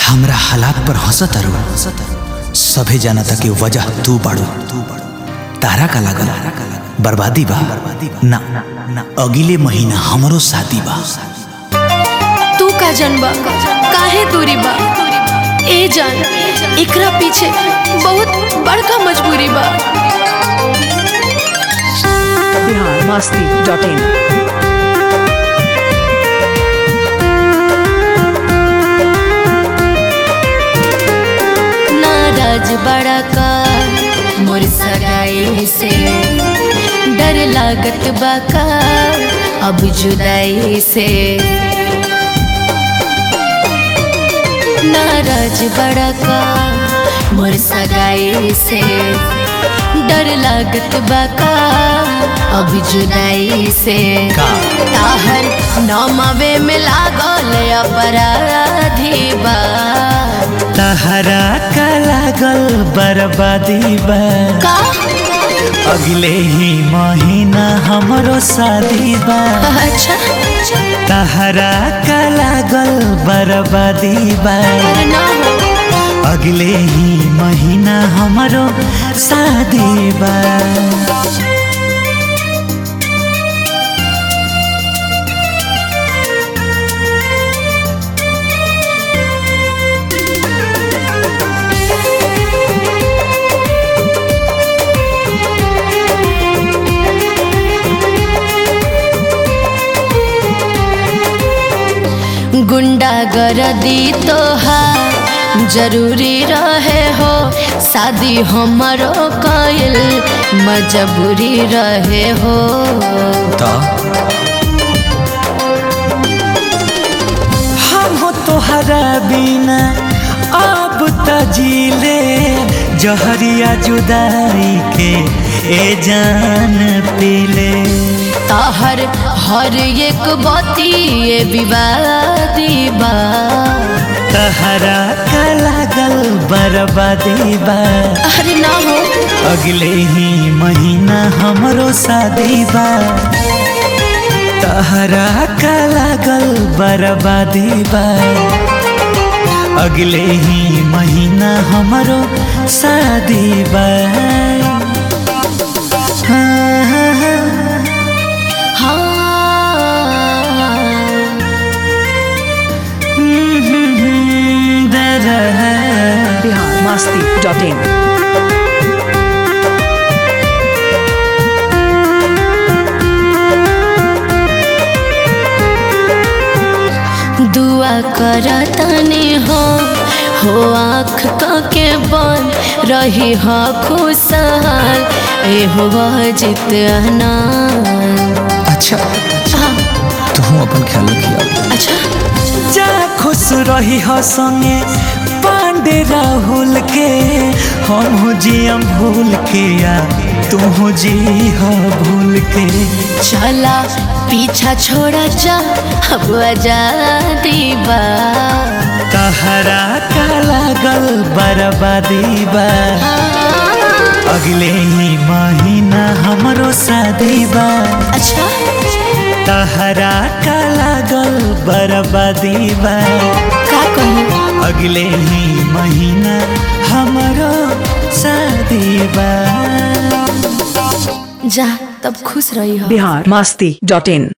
हमरा हालात पर हंसत अरु सभे जानता कि वजह तू बाड़ू तारा का लागल बर्बादी बा ना ना अगले महीना हमरो शादी बा तू का जनबा काहे दूरी बा ए जान एकरा पीछे बहुत बड़का मजबूरी बा बिहार मस्ती डॉट इन नाराज बड़ा का मोर सगाई से डर लागत बा का अब जुदाई से नाराज बड़ा का मोर सगाई से डर लागत बा का अब जुदाई से का ताहर नौमावे में लागल अपराधी बा तहरा का लागल बर्बादी बा का अगले ही महीना हमरो शादी बा अच्छा तहरा का लागल बर्बादी बा अरे ना हो अगले ही महीना हमरो शादी बा गुंडा गरदी तोहार जरूरी रहे हो शादी हमरो कइल मजबूरी रहे हो तो हम हो तोहरा बिना अब तजीले जहरिया जुदाई के ए जान पीले तहर हर एक बती ये विवादी बा तहरा का लागल बर्बादी बा अरे ना हो अगले ही महीना हमरो शादी बा तहरा का लागल बर्बादी बा अगले ही महीना हमरो शादी बा हाँ, हाँ, हाँ। हाँ हम्म, हम्म, हम्म, दरहा। बिहार मस्ती डॉट इन दुआ करतनी हो हो आँख के बन रही हो खुशहाल ए हो जित अच्छा तू अपन ख्याल रखिया अच्छा जा खुश रही हो संगे पांडे राहुल के हम हो जियम भूल के या तू हो जी हो भूल के चला पीछा छोड़ा जा अब आजादी बा तहरा का लागल बर्बादी बा अगले ही महीना हमरो शादी बा अच्छा तहरा का लागल बर्बादी बा का कहूँ अगले ही महीना हमरो शादी बा जा तब खुश रही हो बिहार मस्ती डॉट इन